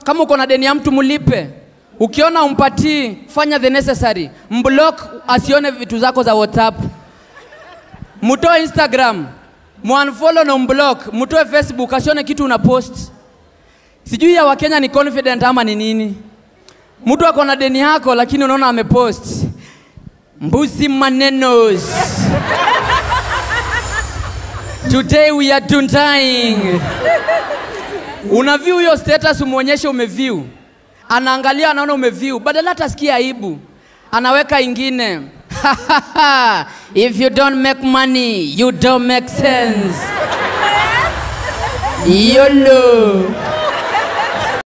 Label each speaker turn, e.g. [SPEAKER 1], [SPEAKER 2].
[SPEAKER 1] Kama uko na deni ya mtu mlipe. Ukiona umpatii, fanya the necessary. Mblock asione vitu zako za WhatsApp. Mtoe Instagram, mwanfollow na mblock. Mtoe Facebook asione kitu una post. Sijui ya Wakenya ni confident ama ni nini. Mtu ako na deni yako lakini unaona amepost. Mbuzi manenos. Today we are dying. Una view hiyo status umuonyeshe umeview. Anaangalia anaona umeview. Badala hata sikia aibu. Anaweka ingine. If you don't make money, you don't make sense. YOLO.